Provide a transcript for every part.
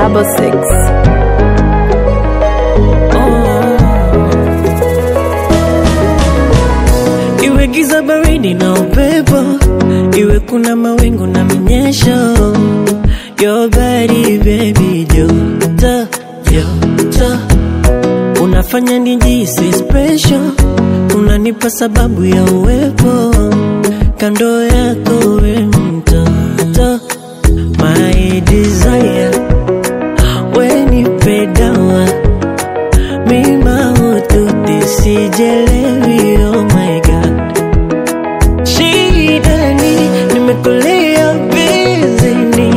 double six. Oh. Iwe giza baridi na upepo, iwe kuna mawingu na minyesho, your body baby, joto joto, unafanya nijisi special, unanipa sababu ya uwepo kando yako, we mtoto, my desire, we nipe dawa mima ututi sijelewi, oh my god, shidani nimekulia bizini,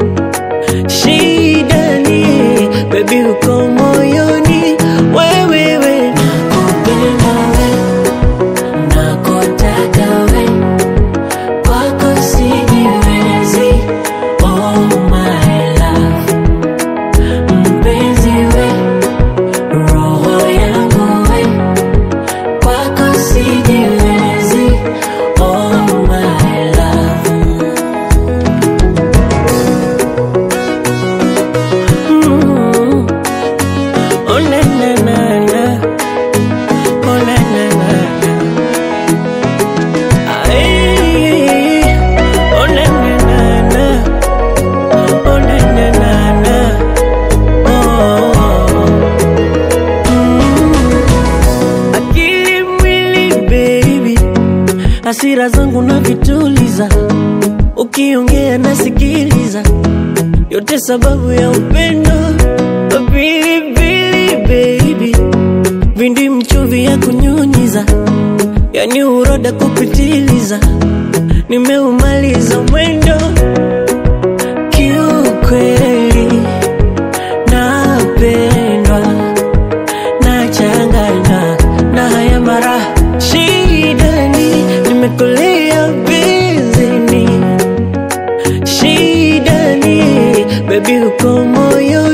shidani baby uko moyoni, wewewe nakupenda we, nakutaka we, kwako sijiwezi, oh my love, mpenzi we roho yangu we kwako sijiwezi, oh my love. Mm. Oh na na na na, oh na na na na. Ay, oh na na na na, oh na na na na, oh. akili mwili baby, hasira zangu na vituliza, ukiongea nasikiliza, yote sababu ya upendo. Pilipili baby, vindi mchuvi ya kunyunyiza, yani uroda kupitiliza, nimeumaliza mwendo kiukweli, napendwa nachanganywa na haya mara shidani, nimekulia bizini shidani, baby uko moyo